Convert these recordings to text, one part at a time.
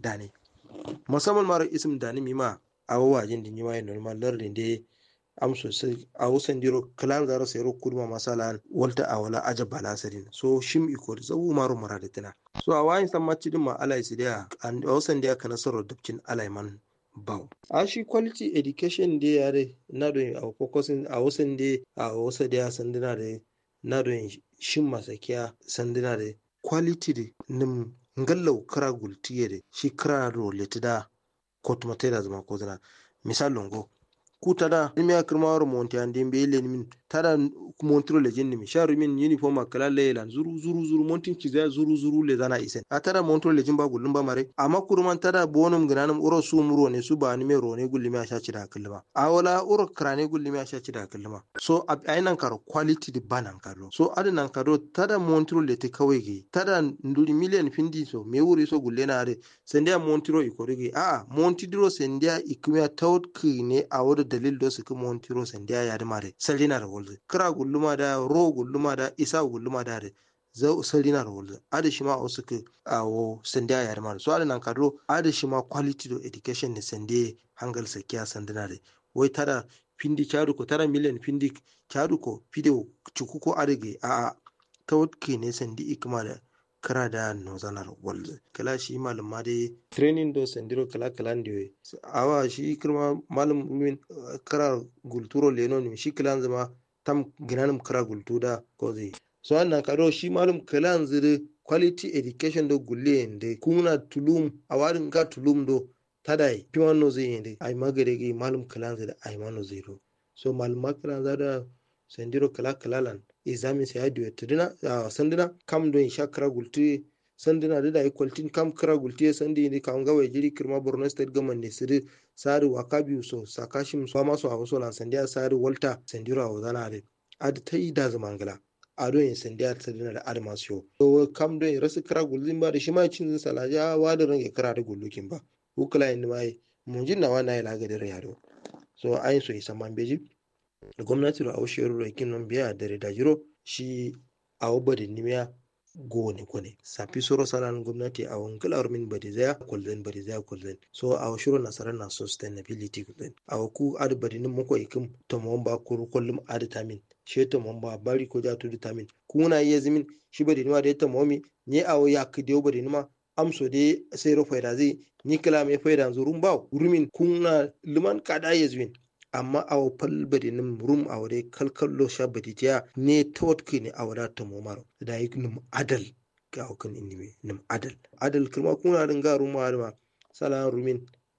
dane musamman mara isim dani mima a wajen da nima yin normal lardin da am sosai a wasan diro kalan zaro sayro kurma masala walta a wala aja balasarin so shim iko zawu maro maradatina so a wayin san macci din ma alai su da a wasan da kana soro dubcin alai man baw a shi quality education da ya re na don a kokosin a wasan da a wasa da sanduna da na don shin masakiya sanduna da quality da nim ngallau kara gultiye da shi kara rolete da kotumate da zama ko zana misal longo ku tada nimi kirma waro monte ande be len min tada montro le jenni mi sharu min uniform akala lelan zuru zuru zuru montin ci zuru zuru le zana isen a tada montro le jimba gullum ba mare amma kurman tada bonum gnanum uro su muro ne su ba ni me rone gullimi a shaci da kallima a wala uro krane gullimi a shaci da kallima so ainan karo quality di banan karo so adinan karo tada montro le te kawai ge tada nduri million findi so me wuri so gulle na are sendia montro ikorige a montidro sendia ikmiya tawt ne a wada dalil do suka montiro sendia ya da mare salina da wolze kira gulluma da ro gulluma da isa gulluma da da zau salina da wolze ada shi ma wasu ka awo sendia ya da mare so ada nan kadro ada shi ma quality do education ne sende hangal sakiya sandina da wai tara findi charu ko tara million findi charu ko fideo cuku ko adage a a tawt ne sendi ikma da kara da nozanar world kala shi malam ma dai training do sendiro kala kala ndiwe awa shi kirma malam min kara gulturo leno ni shi kala zama tam ginanum kara gultuda ko zai so annan kado shi malam kala zire quality education do gulle ende kuna tulum awarin ga tulum do tadai piwan no zai ende ai magare gi malam kala zire ai mano zero so malam makara zada sendiro kala kala lan examin sai hadi wetidina a sandina kam don shakara gulti sandina da dai kwaltin kam kara gulti sandi ne kam ga wai jiri kirma Borno state government ne siri sari wakabiu so sakashim so ma so a waso lan sandiya sari walta sandiro a wazana da ad ta yi da zamangala a don yin sandiya sandina da ad masu yo kam don rasu kara gulzin ba da shi ma cin salaja wa da range kara da gullukin ba hukula yin mai mun jinna wa na yi lagadin yaro so ayin so isa man beji da gwamnati da aushe rura kin non biya da da jiro shi a wabba nimiya gone gone safi soro salan gwamnati a wankalar min bade zaya kulzen bade zaya kulzen so a shiro nasarar na sustainability kulzen a ku adu bade nin muko ikim to mon ba kuru kullum adu tamin she to mon ba bari ko ja tudu tamin kuna iya zimin shi bade nima da ya tamomi ne a ya kidiyo bade nima amso de sai ro faida zai ni kala me faida zurun ba rumin kuna liman kada ya zuwin amma awo palbadi nim rum awre kalkallo shabadi tiya ne tawatki ne awra ta momaro da yi nim adal ga kan inni nim adal adal kirma kuna din ga rum ma sala rumin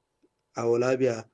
awla biya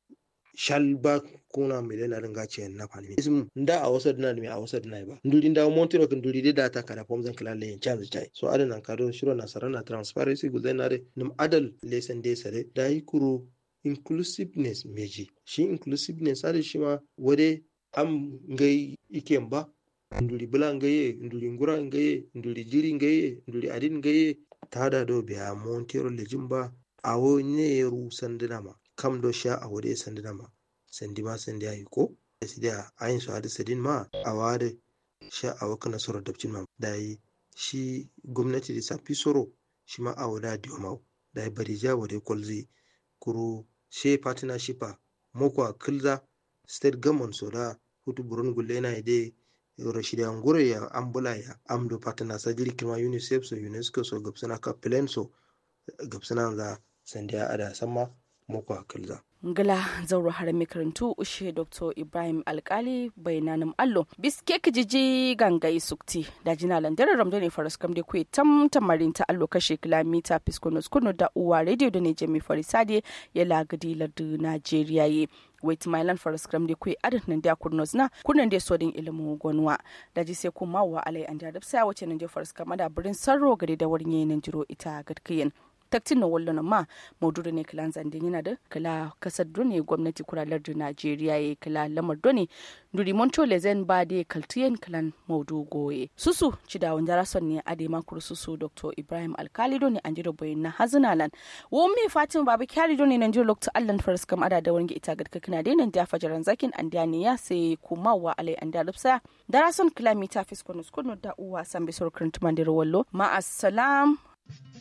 shalba kuna milena din ga ce na fani ism nda a wasa dina me a wasa dina ba nduri nda montiro kan nduri da ta kada pom zan kala len chance chai so adana kado shiro na sarana transparency guzainare nim adal lesen de sare da yi kuro inclusiveness meji shi inclusiveness ada shi ma wade am ngai iken ba nduri bula ngaye nduri ngura ngaye nduri jiri ngaye nduri adin ngaye tada do biya montero lejin ba awo ne ru sandina ma kam do sha a wade sandina ma sandi ma sandi ayi ko da ayin su hada sadin ma a wade sha a waka nasoro dabcin ma da yi shi gwamnati da safi soro shi ma a wada diomau da yi bari ja wade kwalzi kuro she partnership a moko a kilza state government so da hutu buron gulle na ide rashida ngure ya ambula ya amdo partner sa jiri kima unicef so unesco so gabsana ka plan so gabsana za sandiya ada sama moko a kilza ngala zauro har makarantu ushe dr ibrahim alkali bainanin allo biske kijiji gangai sukti da jina landare ramdo ne faras kam da kuwa tam tamarin ta allo kashe kilomita piskunus kunu da uwa radio da ne jami farisade ya lagadi lardu najeriya ye wait mailan faras kam da kuwa adin nan da kurnos na kunan da sodin ilimin gwanuwa da ji sai kuma wa alai an da sai wace nan da faras kam da birin sarro gari da wurin yayin jiro ita gadkiyin taktin na wallo na ma maududu ne kala zandin yana da kala kasar done gwamnati kuralar da najeriya ya kala lamar done duri monto lezen ba de kaltiyen kalan maudu goye susu ci da wanda rason ne ade makuru susu dr ibrahim alkali done an jiro bayin na hazinalan wo me fatin babu kyari done nan jiro lokta allan faras kam ada da wani ita gadka kana de nan da fajaran zakin an da ne ya sai kuma wa alai an da lupsa da rason kilomita fiskonu skunu da uwa san bisor kuruntuman da wallo ma assalam